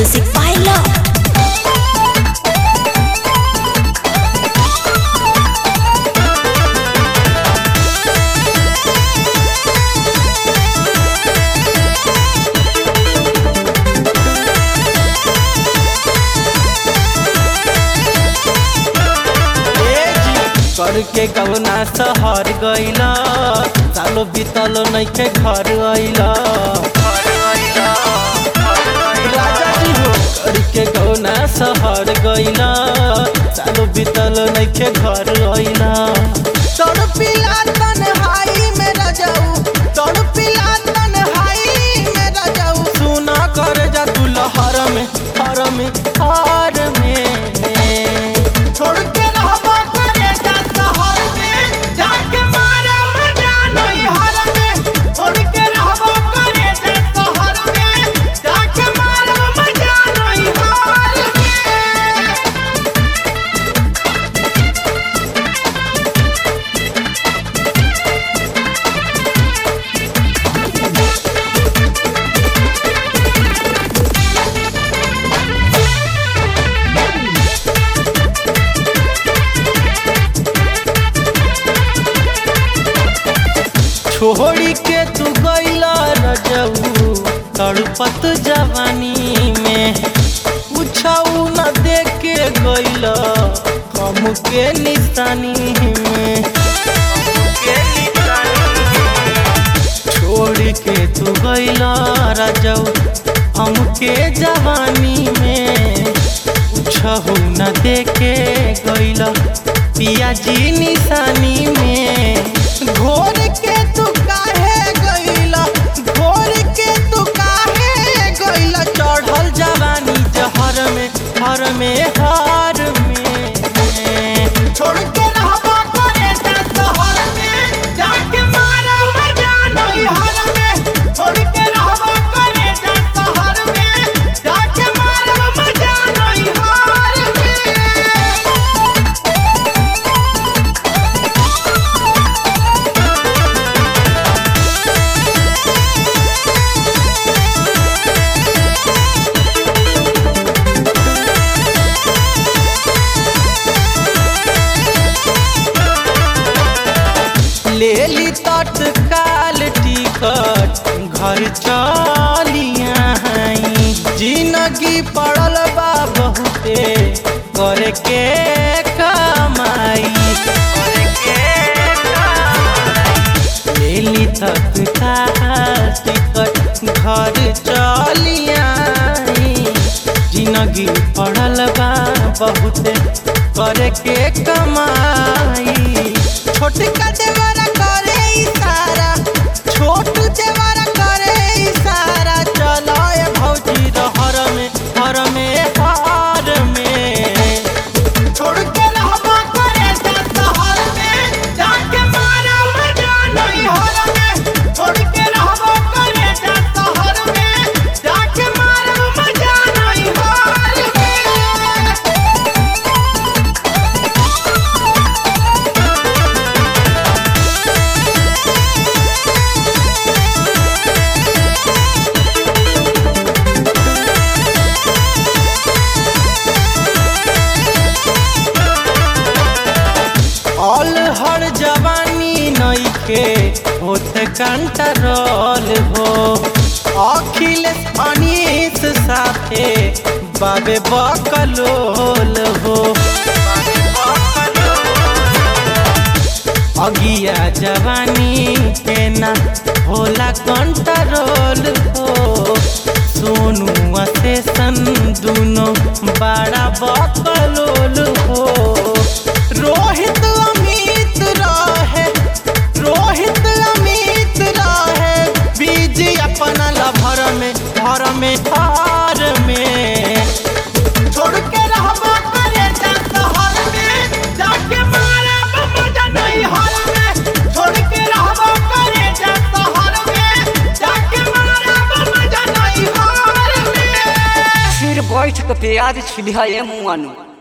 Music by Love. करके गवना शहर गईला सालो बीतल नइखे घर अइला राजा जी हो करके गवना शहर गईला सालो बीतल नइखे घर अइला तोड़ पिला तन्हाई में रजाऊ तोड़ पिला तन्हाई में रजाऊ सुना कर जा तू लहर में हर में हार में छोड़ के रहबा करे जा शहर में जाके मारा मजा नहीं हर में छोड़ के रहबा करे जा शहर में जाके मारा मजा नहीं हर में छोड़ी के तू गईला रजऊ तड़पत जवानी में पूछऊ न दे के गईला हमके निशानी में छोड़ के तू गईला रजऊ हमके जवानी में पूछऊ न दे के गईला पिया जी निशानी में घोर के तू काहे गईला घोर के तू काहे गईला चढ़ल जवानी जहर में हर में हार में छोड़ के रहबा करे जा शहर में जाके मारा मजा नहीं हर में छोड़ के रहबा करे जा शहर में जाके मारा मजा नहीं हर में ले ली तत्काल टिकट घर चलिया जिंदगी पड़ल बा बहुते करे के कमाई ले ली तत्काल टिकट घर चलिया जिंदगी पड़ल बा बहुते करे के कमाई छोटका देवरा करे इशारा छोटू देवरा करे इशारा चलो ये भौजी रहर में हर में हार में छोड़ के रहबा करे जा शहर में जाके मारा मजा नहीं हर में छोड़ के रहबा करे जा शहर में जाके मारा मजा नहीं हर में ऑल हर जवानी नइखे होते कंट्रोल हो अखिलेश अनीस साथे बाबे बकलोल हो अगिया जवानी के ना होला कंट्रोल हो सोनू स्टेशन दुनो बड़ा बकलोल हो रोहित अमित रहे रोहित अमित रहे बीज अपना लभर में घर में हार में छोड़ के रहबा करे जा शहर में जाके मारा मजा नहीं हर में छोड़ के रहबा करे जा शहर में जाके मारा मजा नहीं हर में फिर बैठ के प्याज छिलिया मुआनु